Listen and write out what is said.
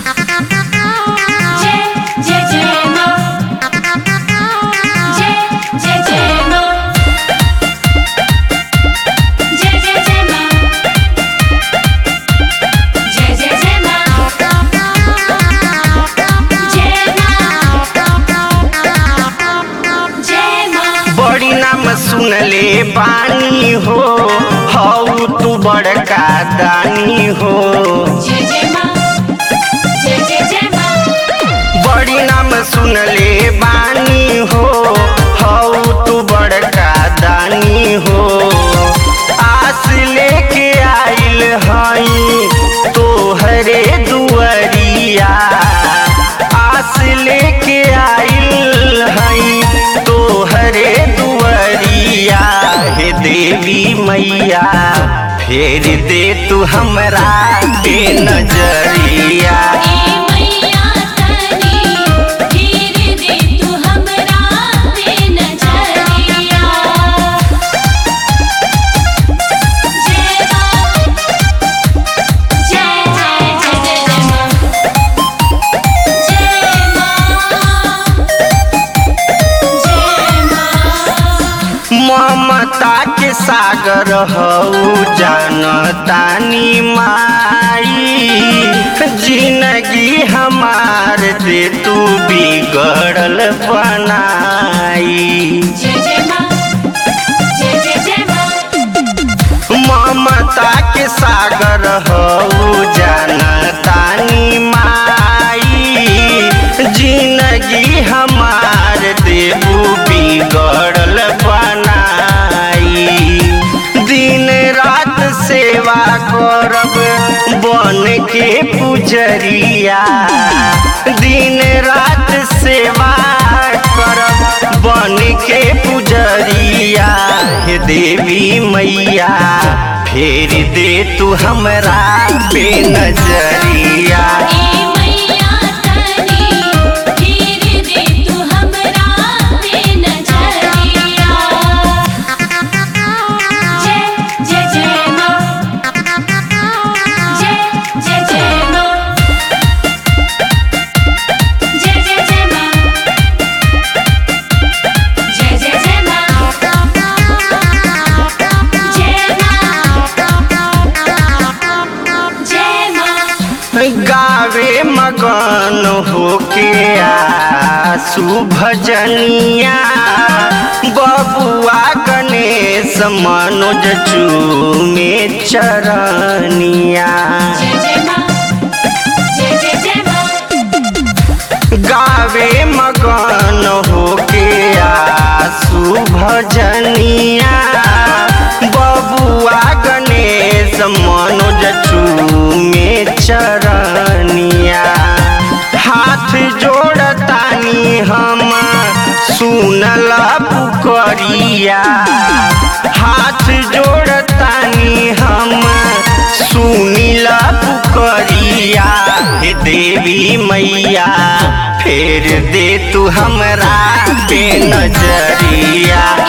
जय जय जय माँ जय जय जय माँ जय जय जय माँ जय जय जय माँ जय माँ जय माँ बड़ी नाम सुनले बानी हो हऊ तू बड़का दानी हो जय जय माँ जय जय जय माँ बड़ी नाम सुनले बानी हो हऊ तू बड़का दानी हो आस लेके आइल हई तोहरे दुआरिया आस लेके आइल हई तोहरे दुआरिया हे देवी मैया फेर दे तू हमरा पे नजरिया ए मैया तनी गिर दे तू हमरा पे नजरिया जय माँ जय जय जय जय जय माँ जय माँ जय माँ ममता के सागर हऊ जानतानी माई जिंदगी हमार दे तू बिगड़ल बनाई जय जय माँ जय जय जय माँ ममता के सागर हऊ जानतानी माई जिंदगी हमार देबू बिगड़ल बनाई दिन रात सेवा करब बन के पुजरिया दिन रात सेवा करब बन के पुजरिया हे देवी मैया फेर दे तू हमरा पे नजरिया ए मैया तनी गिर दे तू हमरा पे नजरिया जय जय जय माँ जय जय जय माँ जय जय जय माँ जय जय जय माँ जय माँ जय माँ गावे मगन होके आसु भजनिया बबुआ गणेश मनोज चूमे चरनिया जय जय माँ जय जय जय माँ गावे मगन होके आसु भजनिया बबुआ गणेश मनोज चूमे चरनिया हाथ जोड़तानी हम सुनल पुकरिया हाथ जोड़तानी हम सुनिल पुकरिया हे देवी मैया फेर दे तू हमरा पे नजरिया